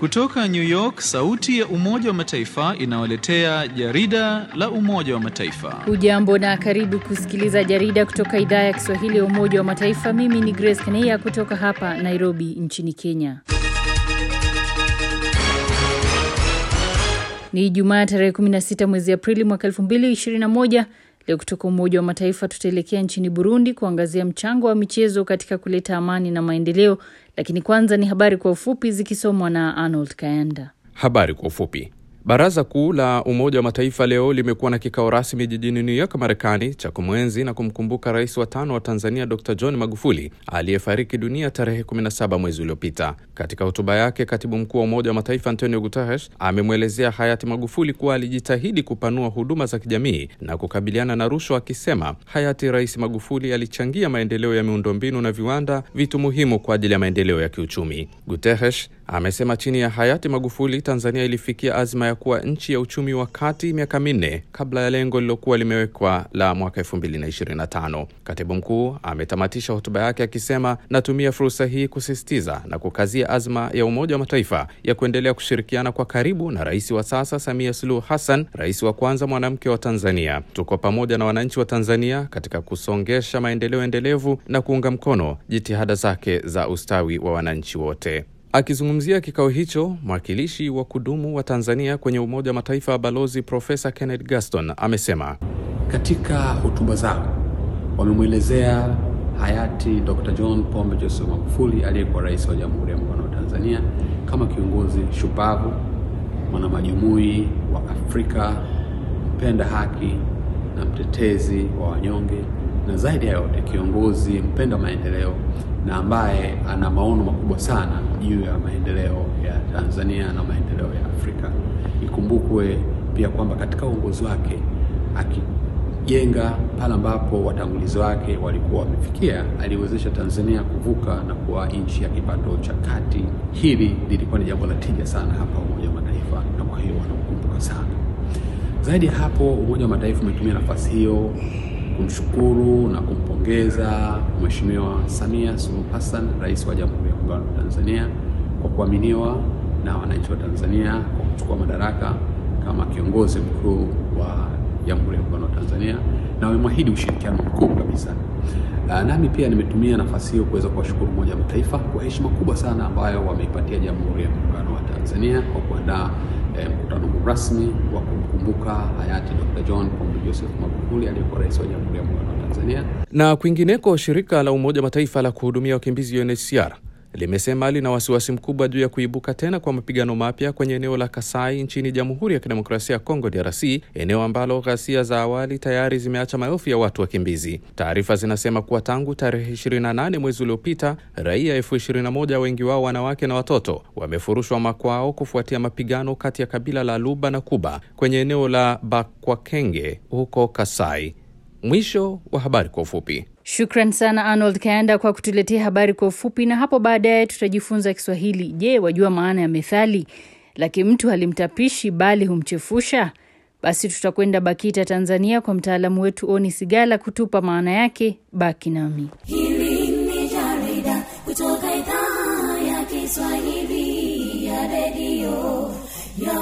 Kutoka New York, sauti ya Umoja wa Mataifa inawaletea jarida la Umoja wa Mataifa. Hujambo na karibu kusikiliza jarida kutoka idhaa ya Kiswahili ya Umoja wa Mataifa. Mimi ni Grace Kaneya kutoka hapa Nairobi nchini Kenya. Ni Jumaa tarehe 16 mwezi Aprili mwaka 2021. Leo kutoka Umoja wa Mataifa tutaelekea nchini Burundi kuangazia mchango wa michezo katika kuleta amani na maendeleo, lakini kwanza ni habari kwa ufupi zikisomwa na Arnold Kayanda. Habari kwa ufupi. Baraza Kuu la Umoja wa Mataifa leo limekuwa na kikao rasmi jijini New York, Marekani, cha kumwenzi na kumkumbuka rais wa tano wa Tanzania Dr John Magufuli aliyefariki dunia tarehe 17 mwezi uliopita. Katika hotuba yake, katibu mkuu wa Umoja wa Mataifa Antonio Guterres amemwelezea hayati Magufuli kuwa alijitahidi kupanua huduma za kijamii na kukabiliana na rushwa, akisema hayati Rais Magufuli alichangia maendeleo ya miundombinu na viwanda, vitu muhimu kwa ajili ya maendeleo ya kiuchumi. Guterres amesema chini ya hayati Magufuli Tanzania ilifikia azma ya kuwa nchi ya uchumi wa kati miaka minne kabla ya lengo lilokuwa limewekwa la mwaka 2025. Katibu mkuu ametamatisha hotuba yake akisema, natumia fursa hii kusisitiza na kukazia azma ya Umoja wa Mataifa ya kuendelea kushirikiana kwa karibu na rais wa sasa Samia Suluhu Hassan, rais wa kwanza mwanamke wa Tanzania. Tuko pamoja na wananchi wa Tanzania katika kusongesha maendeleo endelevu na kuunga mkono jitihada zake za ustawi wa wananchi wote. Akizungumzia kikao hicho, mwakilishi wa kudumu wa Tanzania kwenye Umoja wa Mataifa Balozi Profesa Kenneth Gaston amesema katika hotuba zao wamemwelezea hayati Dr. John Pombe Joseph Magufuli aliyekuwa rais wa Jamhuri ya Muungano wa Tanzania kama kiongozi shupavu, mwanamajumui wa Afrika, mpenda haki na mtetezi wa wanyonge, na zaidi ya yote kiongozi mpenda maendeleo na ambaye ana maono makubwa sana juu ya maendeleo ya Tanzania na maendeleo ya Afrika. Ikumbukwe pia kwamba katika uongozi wake akijenga pale ambapo watangulizi wake walikuwa wamefikia, aliwezesha Tanzania kuvuka na kuwa nchi ya kipato cha kati. Hili lilikuwa ni jambo la tija sana hapa Umoja wa Mataifa, na kwa hiyo wanakumbuka sana. Zaidi ya hapo, Umoja wa Mataifa umetumia nafasi hiyo kumshukuru na kumpongeza Mheshimiwa Samia Suluhu Hassan, rais wa Jamhuri ya Muungano wa Tanzania kwa kuaminiwa na wananchi wa Tanzania kwa kuchukua madaraka kama kiongozi mkuu wa Jamhuri ya Muungano wa Tanzania na wamemwahidi ushirikiano mkuu kabisa. Nami pia nimetumia nafasi hiyo kuweza kuwashukuru Umoja wa Mataifa kwa heshima kubwa sana ambayo wameipatia Jamhuri ya Muungano wa Tanzania kwa kuandaa eh, mkutano rasmi wa kumkumbuka hayati Dr. John Pombe Joseph Magufuli aliyekuwa rais wa Jamhuri ya Muungano wa Tanzania. Na kwingineko, shirika la Umoja wa Mataifa la kuhudumia wakimbizi UNHCR limesema lina wasiwasi mkubwa juu ya kuibuka tena kwa mapigano mapya kwenye eneo la Kasai nchini Jamhuri ya Kidemokrasia ya Kongo DRC, eneo ambalo ghasia za awali tayari zimeacha maelfu ya watu wakimbizi. Taarifa zinasema kuwa tangu tarehe 28 mwezi uliopita, raia elfu 21 wengi wao wanawake na watoto wamefurushwa makwao kufuatia mapigano kati ya kabila la Luba na Kuba kwenye eneo la Bakwakenge huko Kasai. Mwisho wa habari kwa ufupi. Shukran sana Arnold Kayanda kwa kutuletea habari kwa ufupi, na hapo baadaye tutajifunza Kiswahili. Je, wajua maana ya methali laki mtu halimtapishi bali humchefusha? Basi tutakwenda BAKITA Tanzania kwa mtaalamu wetu Oni Sigala kutupa maana yake. Baki nami. Hili ni jarida kutoka idhaa ya Kiswahili ya redio ya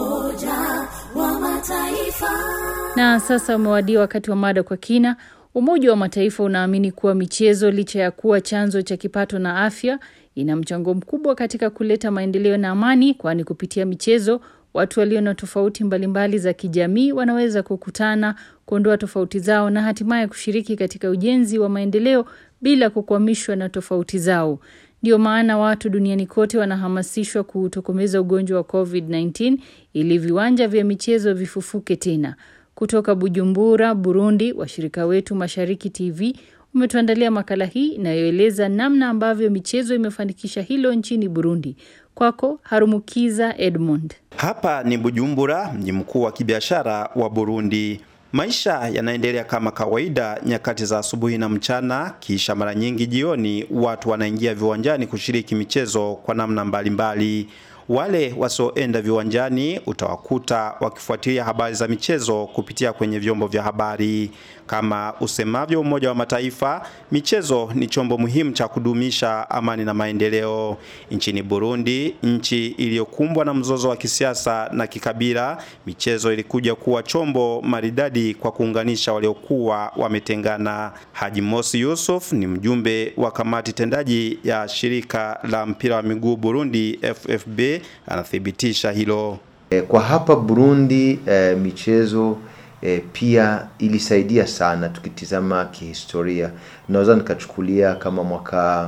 Umoja wa Mataifa. Na sasa umewadia wakati wa mada kwa kina. Umoja wa Mataifa unaamini kuwa michezo licha ya kuwa chanzo cha kipato na afya, ina mchango mkubwa katika kuleta maendeleo na amani, kwani kupitia michezo watu walio na tofauti mbalimbali za kijamii wanaweza kukutana, kuondoa tofauti zao na hatimaye kushiriki katika ujenzi wa maendeleo bila kukwamishwa na tofauti zao. Ndio maana watu duniani kote wanahamasishwa kuutokomeza ugonjwa wa COVID-19 ili viwanja vya michezo vifufuke tena. Kutoka Bujumbura, Burundi, washirika wetu Mashariki TV umetuandalia makala hii inayoeleza namna ambavyo michezo imefanikisha hilo nchini Burundi. Kwako Harumukiza Edmund. Hapa ni Bujumbura, mji mkuu wa kibiashara wa Burundi. Maisha yanaendelea kama kawaida nyakati za asubuhi na mchana, kisha mara nyingi jioni watu wanaingia viwanjani kushiriki michezo kwa namna mbalimbali mbali. Wale wasioenda viwanjani utawakuta wakifuatilia habari za michezo kupitia kwenye vyombo vya habari. Kama usemavyo Umoja wa Mataifa, michezo ni chombo muhimu cha kudumisha amani na maendeleo. Nchini Burundi, nchi iliyokumbwa na mzozo wa kisiasa na kikabila, michezo ilikuja kuwa chombo maridadi kwa kuunganisha waliokuwa wametengana. Haji Mosi Yusuf ni mjumbe wa kamati tendaji ya shirika la mpira wa miguu Burundi FFB, anathibitisha hilo. Kwa hapa Burundi eh, michezo eh, pia ilisaidia sana. Tukitizama kihistoria, naweza nikachukulia kama mwaka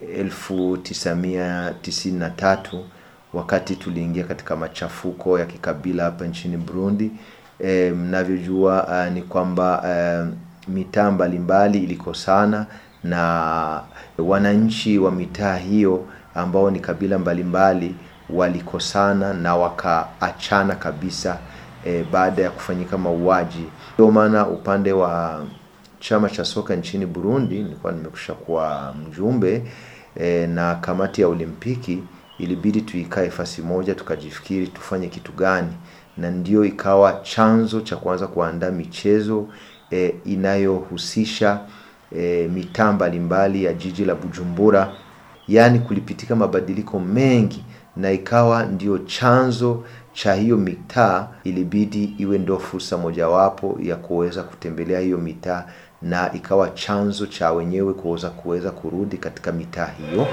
1993 wakati tuliingia katika machafuko ya kikabila hapa nchini Burundi. Eh, mnavyojua uh, ni kwamba uh, mitaa mbalimbali ilikosana na wananchi wa mitaa hiyo ambao ni kabila mbalimbali walikosana na wakaachana kabisa e, baada ya kufanyika mauaji. Ndio maana upande wa chama cha soka nchini Burundi nilikuwa nimekusha kuwa mjumbe e, na kamati ya Olimpiki, ilibidi tuikae fasi moja tukajifikiri tufanye kitu gani, na ndio ikawa chanzo cha kuanza kuandaa michezo e, inayohusisha e, mitaa mbalimbali ya jiji la Bujumbura. Yaani kulipitika mabadiliko mengi na ikawa ndio chanzo cha hiyo mitaa, ilibidi iwe ndio fursa mojawapo ya kuweza kutembelea hiyo mitaa, na ikawa chanzo cha wenyewe kuweza kuweza kurudi katika mitaa hiyo.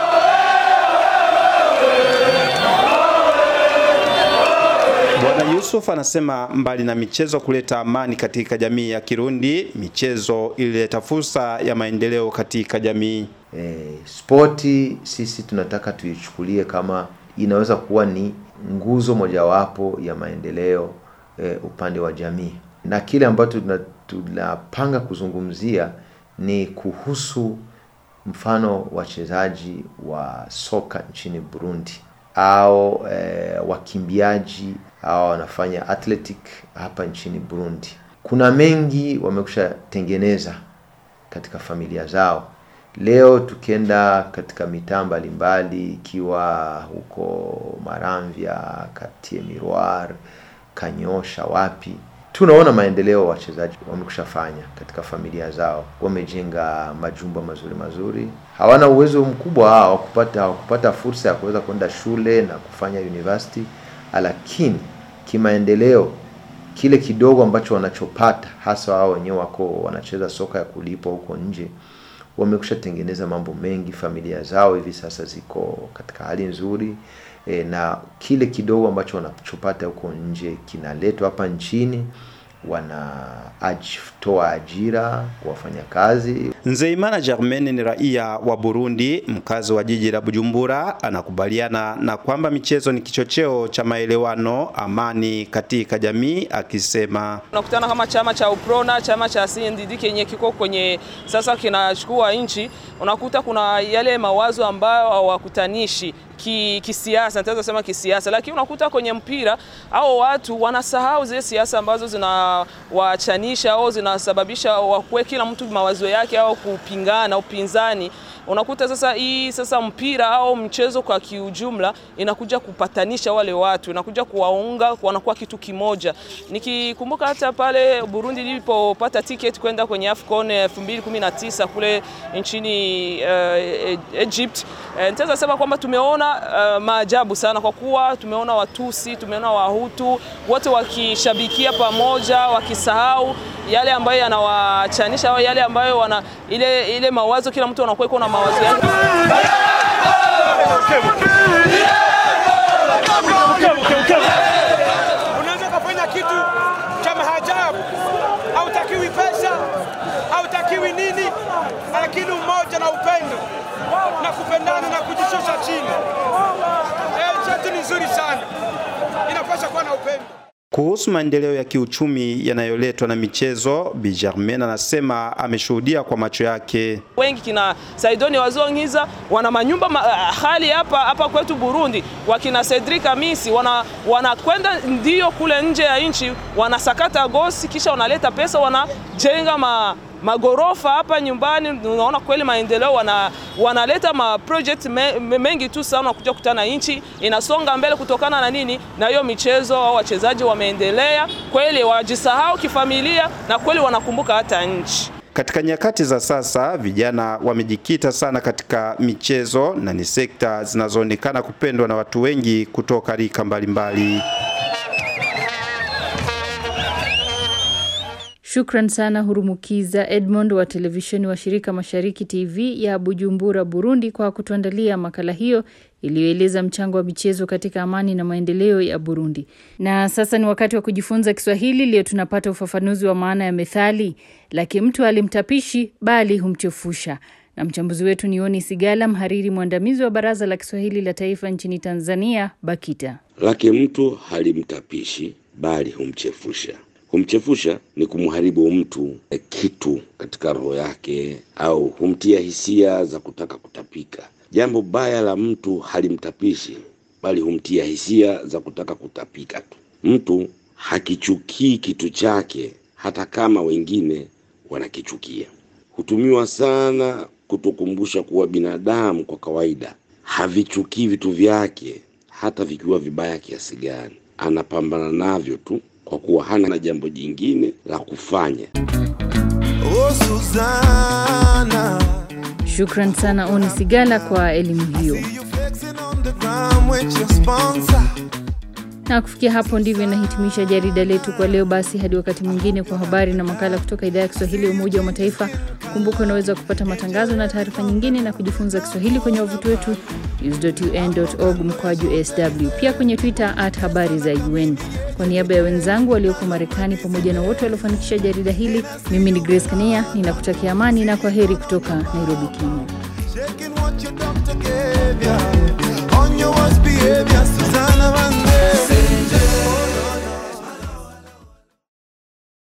Bwana Yusuf anasema mbali na michezo kuleta amani katika jamii ya Kirundi, michezo ilileta fursa ya maendeleo katika jamii. E, spoti sisi tunataka tuichukulie kama inaweza kuwa ni nguzo mojawapo ya maendeleo e, upande wa jamii, na kile ambacho tunapanga kuzungumzia ni kuhusu mfano wachezaji wa soka nchini Burundi au e, wakimbiaji au wanafanya athletic hapa nchini Burundi. Kuna mengi wamekusha tengeneza katika familia zao. Leo tukienda katika mitaa mbalimbali, ikiwa huko Maramvya, Katie Miroir, Kanyosha, wapi, tunaona maendeleo wachezaji wamekushafanya katika familia zao. Wamejenga majumba mazuri mazuri, hawana uwezo mkubwa hao kupata hawakupata fursa ya kuweza kwenda shule na kufanya university, lakini kimaendeleo kile kidogo ambacho wanachopata, hasa wao wenyewe wako wanacheza soka ya kulipwa huko nje wamekusha tengeneza mambo mengi. Familia zao hivi sasa ziko katika hali nzuri e, na kile kidogo ambacho wanachopata huko nje kinaletwa hapa nchini, wanatoa ajira kwa wafanyakazi. Nzeimana Germaine ni raia wa Burundi, mkazi wa jiji la Bujumbura, anakubaliana na kwamba michezo ni kichocheo cha maelewano, amani katika jamii, akisema unakutana kama chama cha UPRONA, chama cha CNDD kenye kiko kwenye sasa kinachukua nchi, unakuta kuna yale mawazo ambayo hawakutanishi kisiasa, nitaweza sema kisiasa, lakini unakuta kwenye mpira au watu wanasahau zile siasa ambazo zinawachanisha au zinasababisha wakuwe kila mtu mawazo yake au kupingana upinzani. Unakuta sasa hii sasa mpira au mchezo kwa kiujumla inakuja kupatanisha wale watu, inakuja kuwaunga, wanakuwa kitu kimoja. Nikikumbuka hata pale Burundi ilipopata tiketi kwenda kwenye AFCON 2019 kule nchini uh, Egypt, uh, nitaweza sema kwamba tumeona uh, maajabu sana kwa kuwa tumeona Watusi, tumeona Wahutu wote wakishabikia pamoja, wakisahau yale ambayo yanawachanisha au yale ambayo wana ile, ile mawazo, kila mtu anakuwa iko na mawazo yake. Unaweza kufanya kitu cha maajabu, hautakiwi pesa, hautakiwi nini, lakini umoja na upendo na kupendana na kujishusha chini. Eh, chetu ni nzuri sana, inapaswa kuwa na upendo. Kuhusu maendeleo ya kiuchumi yanayoletwa na michezo, Bi Germaine anasema ameshuhudia kwa macho yake. Wengi kina Saidoni Wazongiza wana manyumba ma, hali hapa hapa kwetu Burundi, wakina Cedric Amisi wana wanakwenda ndio kule nje ya nchi wanasakata gosi, kisha wanaleta pesa, wanajenga ma magorofa hapa nyumbani. Unaona kweli maendeleo, wana, wanaleta ma project me, me, mengi tu sana, kuja kutana nchi inasonga mbele kutokana na nini? Na hiyo michezo, au wachezaji wameendelea kweli, wajisahau kifamilia na kweli wanakumbuka hata nchi. Katika nyakati za sasa vijana wamejikita sana katika michezo na ni sekta zinazoonekana kupendwa na watu wengi kutoka rika mbalimbali. Shukran sana Hurumukiza Edmond wa televisheni wa shirika Mashariki TV ya Bujumbura, Burundi, kwa kutuandalia makala hiyo iliyoeleza mchango wa michezo katika amani na maendeleo ya Burundi. Na sasa ni wakati wa kujifunza Kiswahili. Leo tunapata ufafanuzi wa maana ya methali laki mtu alimtapishi bali humchefusha, na mchambuzi wetu ni Oni Sigala, mhariri mwandamizi wa Baraza la Kiswahili la Taifa nchini Tanzania, BAKITA. Lake mtu halimtapishi bali humchefusha. Humchefusha ni kumharibu mtu kitu katika roho yake, au humtia hisia za kutaka kutapika. Jambo baya la mtu halimtapishi bali humtia hisia za kutaka kutapika tu. Mtu hakichukii kitu chake hata kama wengine wanakichukia. Hutumiwa sana kutukumbusha kuwa binadamu kwa kawaida havichukii vitu vyake hata vikiwa vibaya kiasi gani. Anapambana navyo tu kwa kuwa hana jambo jingine la kufanya. Oh, Susanna. Shukran sana Oni Sigala kwa elimu hiyo. Na kufikia hapo ndivyo inahitimisha jarida letu kwa leo. Basi hadi wakati mwingine, kwa habari na makala kutoka idhaa ya Kiswahili ya Umoja wa Mataifa. Kumbuka unaweza kupata matangazo na taarifa nyingine na kujifunza Kiswahili kwenye wavuti wetu news.un.org mkwaju sw, pia kwenye Twitter at habari za UN. Kwa niaba ya wenzangu walioko Marekani pamoja na wote waliofanikisha jarida hili, mimi ni Grace Kania ninakutakia amani na kwa heri kutoka Nairobi, Kenya. On your worst behavior, Susanna Vande.